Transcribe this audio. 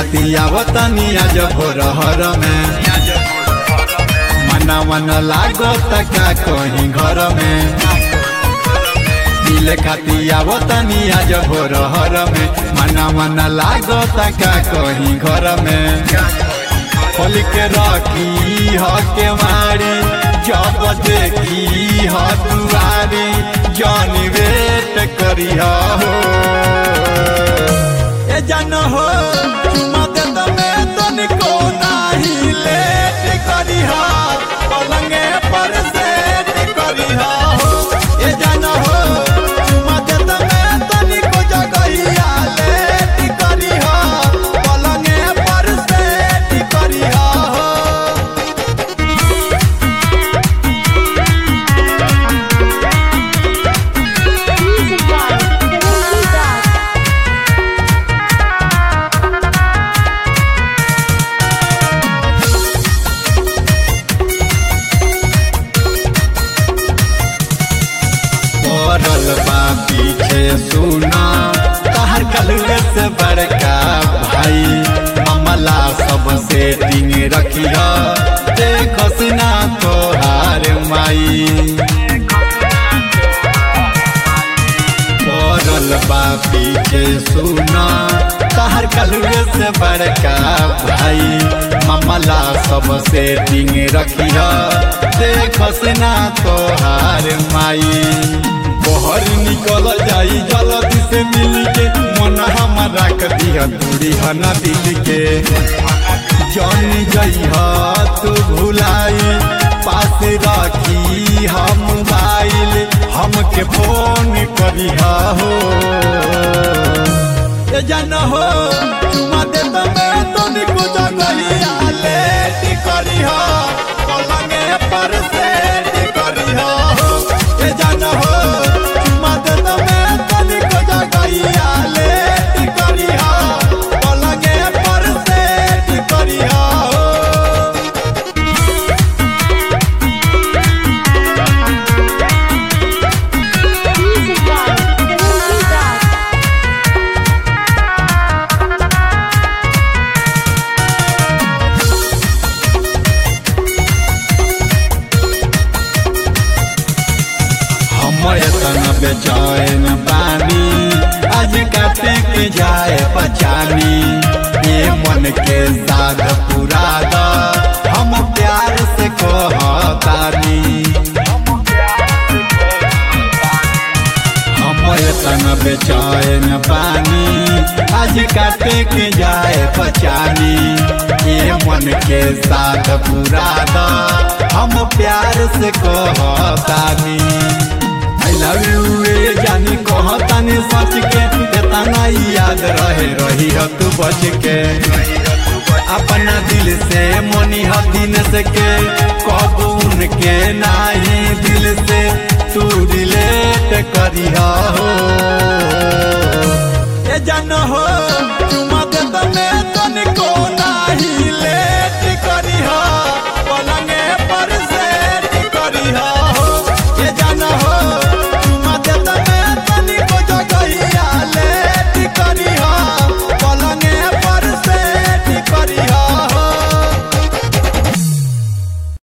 खातिर आवतनी आज भोर हर में मना मन लागत का कहीं घर में मिले खातिर आवतनी आज भोर हर में मना मन लागत का कहीं घर में खोल के रखी ह के मारी जब देखी ह दुआरी जन वेट करी हो ए जन हो चुमा दे तमे तनिको नाही लेट करी हो पलंगे पर सेट करी हो ए जन हो चुमा दे तमे तनिको जगहिया लेट करी हो पलंगे पर सेट करी हो Music by Karan Das. पड़ल बा पीछे सुना तहर कलुए से बड़का भाई अमला सब सेटिंग रखिया देख सिना तोहार माई पड़ल बा पीछे सुना तहर कलुए से बड़का भाई ममला सब सेटिंग रखिया देख सिना तोहार माई बहर निकल जाई जल्दी से मिल के मन हमारा कदिया दूरी है न दिल के जान जइह तू भुलाई पास रखी हम मोबाइल हमके फोन करी हो ए जान हो चुमा दे तमे तनिको जगहिया लेट करी हो पलंगे पर सेट करी हो ए जान हो चुमा दे तमे तनिको जगहिया लेट करी हो पलंगे पर सेट करी हो Music by Karan Das. हम एतना बेचैन बानी आज काटे के जाए पचानी ये मन के साध पूरा द हम प्यार से कहतानी हम एतना बेचैन बानी आज काटे के जाए पचानी ये मन के साथ पूरा द हम प्यार से कहतानी आई लव यू ए जानी कहतानी सच के एतना याद रहे रही हो तू बच के अपना दिल से मनी ह दिन से के कब उनके नाही दिल से तू रिलेट करी हो ए जान हो